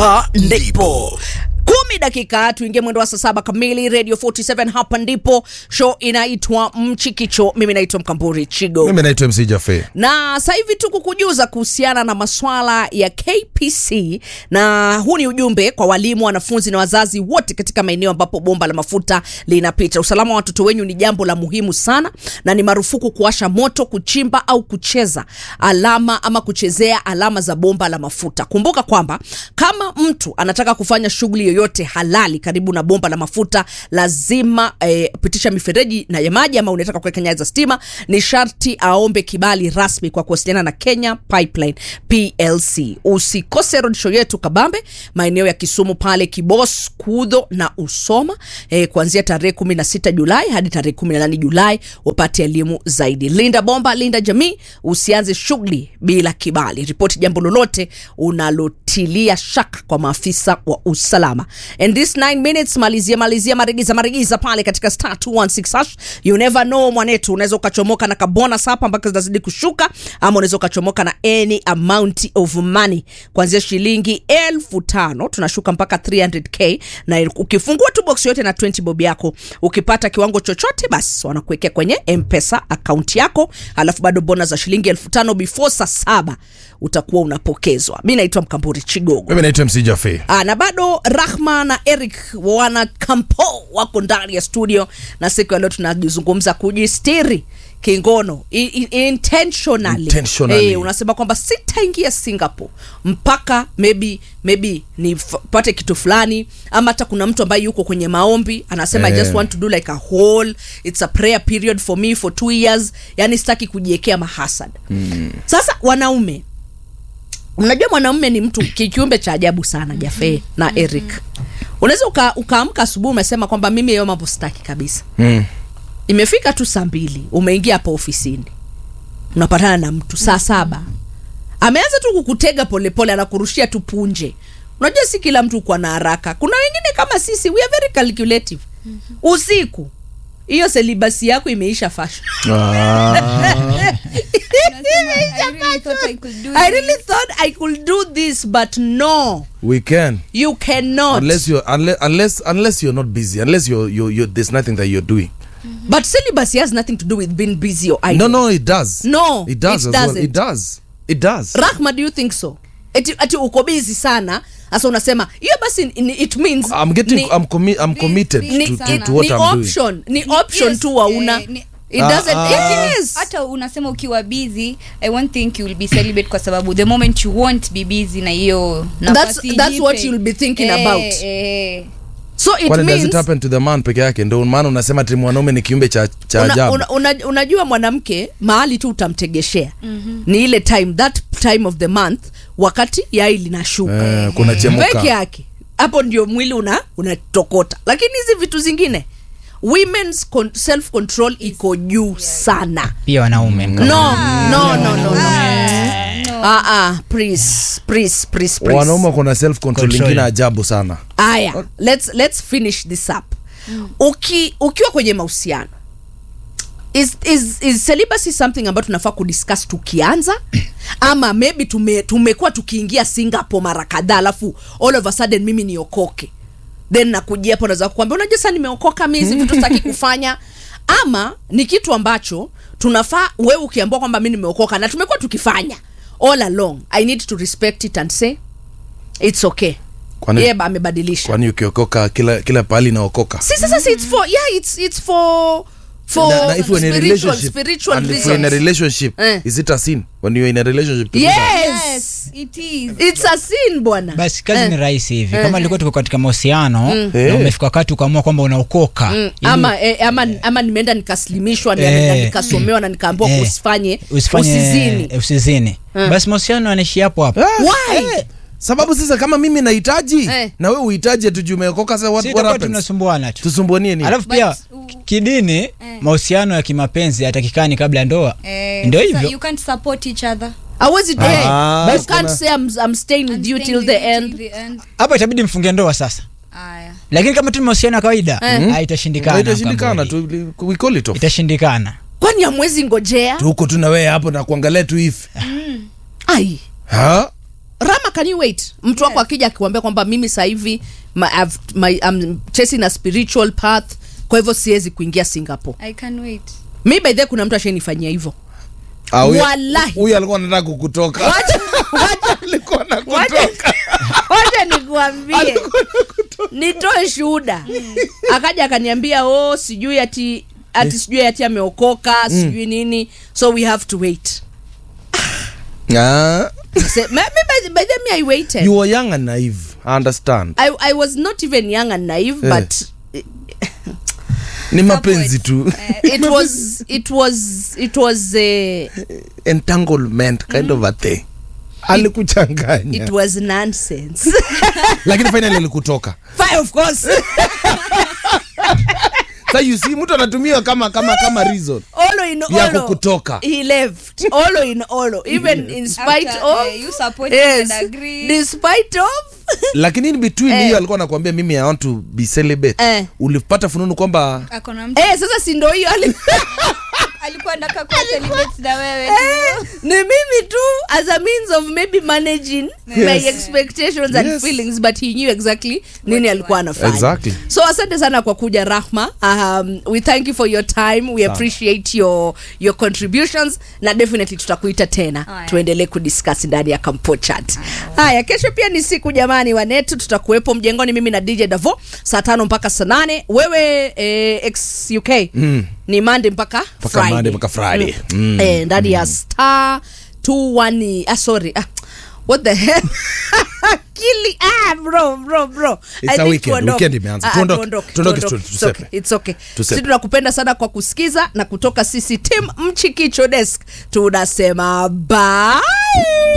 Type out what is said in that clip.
hapa ndipo kumi dakika tuingie mwendo wa saa saba kamili radio 47 hapa ndipo show inaitwa mchikicho mimi naitwa mkamburi chigo mimi naitwa mc jafe na sasa hivi tu kukujuza kuhusiana na maswala ya kpc na huu ni ujumbe kwa walimu wanafunzi na wazazi wote katika maeneo ambapo bomba la mafuta linapita usalama wa watoto wenyu ni jambo la muhimu sana na ni marufuku kuwasha moto kuchimba au kucheza alama ama kuchezea alama za bomba la mafuta kumbuka kwamba kama mtu anataka kufanya shughuli yoyote halali karibu na bomba la mafuta lazima eh, pitisha mifereji na ya maji ama unataka kuweka nyaya za stima ni sharti aombe kibali rasmi kwa kuwasiliana na kenya pipeline plc usikose rodshow yetu kabambe maeneo ya kisumu pale kibos kudho na usoma eh, kuanzia tarehe 16 julai hadi tarehe 18 julai wapate elimu zaidi linda bomba linda jamii usianze shughuli bila kibali ripoti jambo lolote unalotilia shaka kwa maafisa wa usalama and this 9 minutes malizia malizia marigiza marigiza pale katika star 216 hash you never know mwanetu unaweza ukachomoka na kabonus hapa mpaka zinazidi kushuka ama unaweza ukachomoka na any amount of money kuanzia shilingi elfu tano tunashuka mpaka 300k na ukifungua tu box yote na 20 bob yako ukipata kiwango chochote basi wanakuwekea kwenye mpesa akaunti yako alafu bado bona za shilingi elfu tano before saa saba utakuwa unapokezwa mi naitwa mkamburi chigogo mimi naitwa mc jafe Ah, na bado rahma na eric wana kampo wako ndani ya studio na siku ya leo tunazungumza kujistiri kingono I, I, intentionally, Intentionally. Eh, unasema kwamba sitaingia singapore mpaka maybe maybe nipate kitu fulani ama hata kuna mtu ambaye yuko kwenye maombi anasema i Eh. just want to do like a whole it's a prayer period for me for two years yani sitaki kujiekea mahasad mm. sasa wanaume unajua mwanamume ni mtu ki- kiumbe cha ajabu sana jafe na eric unaweza uka- ukaamka asubuhi umesema kwamba mimi hiyo mambo sitaki kabisa mm. imefika tu saa mbili umeingia hapo ofisini unapatana na mtu saa saba ameanza tu kukutega polepole anakurushia tu punje unajua si kila mtu kwa na haraka kuna wengine kama sisi we are very calculative usiku hiyo selibasi yako imeisha fashion ah. I really thought I could do i this. really thought i could do this but no we can you cannot unless you're unless unless, unless you're not busy unless you're, you're, you're there's nothing that you're doing But celibacy has nothing to do with being busy or idle. no no it does No, it does it as well. doesn't. it does it does Rahma, do you think so? Eti, ati uko busy sana sasa unasema hiyo basi ni- it means i'm getting ni, i'm commi- i'm committed ni- to, to, sana. to what ni i'm doing option ni option Yes, tu wauna eh, ni- it Ah, doesn't ah. it is hata unasema ukiwa busy i won't think you will be celibate kwa sababu the moment you won't be busy na hiyo nafasi That's- that's what jipe. you'll be thinking Eh, about. eh. so it kwani does means it happen to the man peke yake ndo maana unasema ati mwanaume ni kiumbe cha, cha una, ajabu una, una, unajua mwanamke mahali tu utamtegeshea mm-hmm. ni ile time that time of the month wakati yai linashuka Eh, kuna chemuka. peke yake hapo ndio mwili una unatokota lakini hizi vitu zingine women's con self control iko juu sana pia wanaume no no no no no ah ah please please please please wanaume kuna self control Control. ingine ajabu sana aya let's let's finish this up Uki, ukiwa kwenye mahusiano is, is, is celibacy something ambayo tunafaa kudiscuss tukianza ama maybe tume, tumekuwa tukiingia singapore mara kadhaa alafu all of a sudden mimi niokoke then nakujia hapo naweza kukwambia unajua sasa nimeokoka mi hizi vitu sitaki kufanya ama ni kitu ambacho tunafaa wewe ukiambua kwamba mi nimeokoka na tumekuwa tukifanya all along i need to respect it and say it's okay Kwani- yeye ba- amebadilisha kwani ukiokoka kila kila pahali naokoka si sasa si it's for yeah it's it's for for Na- na if you're in a spiritual relationship spiritual and if you're in a reasons relationship Eh. is it a sin when you're in a relationship to do that? yes Yes, it is. it's a sin bwana basi kazi Eh. ni rahisi hivi kama ilikuwa tuko katika mahusiano na Eh. umefika wakati ukaamua kwamba unaokoka Mm, ili- ama eh, ama ama nimeenda nikaslimishwa ni- Eh. na nikasomewa na nikaambiwa Eh. usifanye usifanye usizini usizini Mm. basi mahusiano yanaishi hapo hapo Ah, Why? eh, sababu sasa kama mimi nahitaji Eh. na we uhitaji ati umeokoka sasa what, Si what itakuwa happens tunasumbuana tu tusumbuanie nini alafu pia But- kidini mahusiano ya kimapenzi yatakikani kabla ya ndoa Eh, ndio sasa hivyo you can't support each other awezi Ah, you basi can't kuna- say I'm, I'm staying with you I'm till staying the with you end till the end. hapo itabidi mfunge ndoa sasa Aya. lakini kama tu ni mahusiano ya kawaida Eh. ah, itashindikana itashindikana Kamburi. tu we call it off itashindikana kwani amwezi ngojea tuko tu na wewe hapo na kuangalia tu hivi ai ha rama can you wait mtu wako akija akikwambia kwamba mimi sasa hivi my, I've- my, I'm chasing a spiritual path kwa hivyo siwezi kuingia singapore i can wait mi by the way kuna mtu ashainifanyia hivyo Ah, huyu- Wallahi. huyu alikuwa anataka kukutoka Wacha- wacha- alikuwa na wacha- kutoka wacha nikuambie nitoe shuhuda akaja akaniambia oh sijui ati ati sijui ati ameokoka sijui nini so we have to wait Ah, Say, me, me, by, the- by the me i waited you were young and naive I understand I, I was not even young and naive Eh. but ni mapenzi tu it was it was it was uh, entanglement kind of a thing alikuchanganya it was nonsense lakini finally alikutoka Fine, of course sa you see mtu anatumiwa kama kama kama reason olo in Ya olo kukutoka. he left olo in olo even in spite After, of eh, you supported yes and agreed. despite of lakini in between Eh. hiyo alikuwa anakuambia mimi i want to be celibate Eh. ulipata fununu kwamba akona mtu eh sasa si ndo hiyo ali- alikuwa ndaka kuwa celibate na wewe Eh, tu. ni mimi tu as a means of maybe managing my Yes. expectations and Yes. feelings but he knew exactly nini alikuwa anafanya Exactly. so asante sana kwa kuja rahma um, we thank you for your time we appreciate your your contributions na definitely tutakuita tena Aya. tuendelee kudiscuss ndani ya kampo chat haya kesho pia ni siku jamani wanetu tutakuwepo mjengoni mimi na dj davo saa tano mpaka saa nane wewe eh, ex uk mm. ni mande mpaka Mpaka Monday mpaka Friday. Mm. eh, ndani ya star 21 ah, sorry ah, what the hell akili ah, bro bro bro It's I a think weekend. tuondoke. Weekend imeanza. Ah, ah, Tuondoke. tuondoke, Tuondoke, tuondoke. tu- It's okay, tusepe. it's okay. Tusepe. sisi tunakupenda sana kwa kusikiza na kutoka sisi tim mchikicho desk tunasema bye